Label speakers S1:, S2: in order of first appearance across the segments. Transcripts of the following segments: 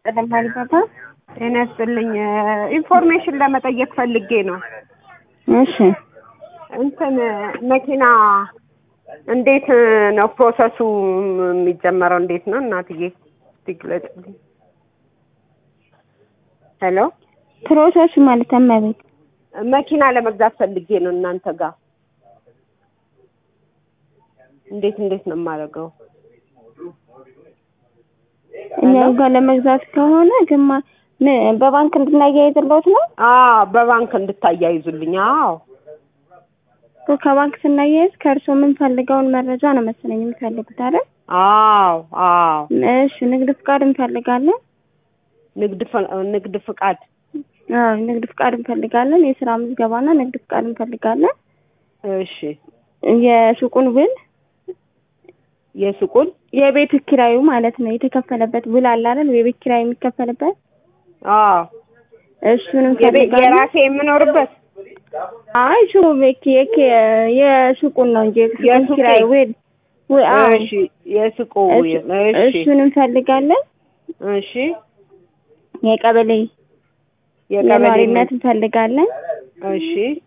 S1: ይስጥልኝ አሊባባ።
S2: ጤና ይስጥልኝ። ኢንፎርሜሽን ለመጠየቅ ፈልጌ ነው።
S1: እሺ
S2: እንትን መኪና እንዴት ነው ፕሮሰሱ የሚጀመረው? እንዴት ነው እናትዬ እስቲ ግለጭልኝ። ሄሎ
S1: ፕሮሰሱ ማለት እመቤት
S2: መኪና ለመግዛት ፈልጌ ነው እናንተ ጋር እንዴት እንዴት ነው የማደርገው?
S1: እኛ ጋር ለመግዛት ከሆነ ግማ ምን በባንክ እንድናያይዝልዎት ነው?
S2: አዎ በባንክ እንድታያይዙልኝ። አዎ
S1: ከባንክ ስናያይዝ ከእርሶ የምንፈልገውን መረጃ ነው መሰለኝ የሚፈልጉት አይደል?
S2: አዎ አዎ
S1: እሺ ንግድ ፍቃድ እንፈልጋለን።
S2: ንግድ ፈ- ንግድ ፍቃድ
S1: አዎ ንግድ ፍቃድ እንፈልጋለን። የስራ ምዝገባና ንግድ ፍቃድ እንፈልጋለን።
S2: እሺ
S1: የሱቁን ውል
S2: የሱቁን
S1: የቤት ኪራዩ ማለት ነው የተከፈለበት ውል አለ አይደል? የቤት ኪራይ የሚከፈልበት
S2: አዎ
S1: እሱን
S2: የቤ-
S1: እንፈልጋለን።
S2: የራሴ የምኖርበት
S1: አይ ሱ ቤት የክ የሱቁን ነው እንጂ የሱቁን
S2: የሱቄ።
S1: ኪራይ ውል ውል አዎ
S2: እሺ የሱቁ
S1: እሱ-
S2: እሺ
S1: እሱን እንፈልጋለን።
S2: እሺ
S1: የቀበሌ
S2: የቀበሌ
S1: የነዋሪነት እንፈልጋለን።
S2: እሺ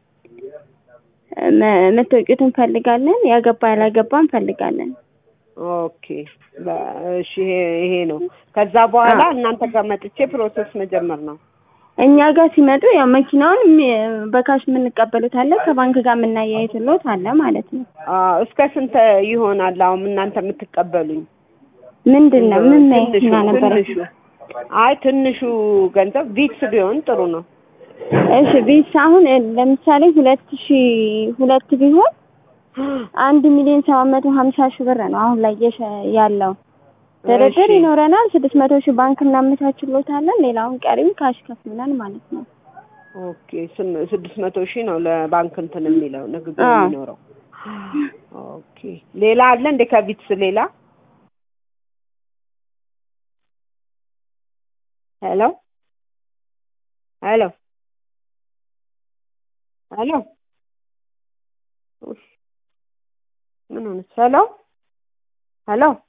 S1: መ- መታወቂያት እንፈልጋለን። ያገባ ያላገባ እንፈልጋለን።
S2: ኦኬ በ- እሺ ይሄ ይሄ ነው። ከዛ በኋላ እናንተ ጋር መጥቼ ፕሮሰስ መጀመር ነው።
S1: እኛ ጋር ሲመጡ ያው መኪናውን የሚ- በካሽ የምንቀበሉት አለ፣ ከባንክ ጋር የምናያይዝሎት አለ ማለት ነው።
S2: አዎ እስከ ስንት ይሆናል አሁን እናንተ የምትቀበሉኝ?
S1: ምንድን ነው ምን
S2: ትንሹ
S1: መኪና ነበረ?
S2: ትንሹ አይ ትንሹ ገንዘብ ቪክስ ቢሆን ጥሩ ነው።
S1: እሺ ቢስ አሁን ለምሳሌ ሁለት ሺ ሁለት ቢሆን አንድ ሚሊዮን ሰባት መቶ ሀምሳ ሺህ ብር ነው አሁን ላይ የሸ- ያለው ድርድር
S2: እሺ።
S1: ይኖረናል። ስድስት መቶ ሺህ ባንክ እናመቻችሎታለን። ሌላውን ቀሪውን ካሽ ከፍሉናል ማለት ነው።
S2: ኦኬ ስም- ስድስት መቶ ሺህ ነው ለባንክ እንትን የሚለው ንግግር
S1: አዎ።
S2: የሚኖረው። ኦኬ ሌላ አለ እንደ ከቪትስ ሌላ? ሄሎ ሄሎ ሄሎ ኡፍ፣ ምን ሆነች? ሄሎ ሄሎ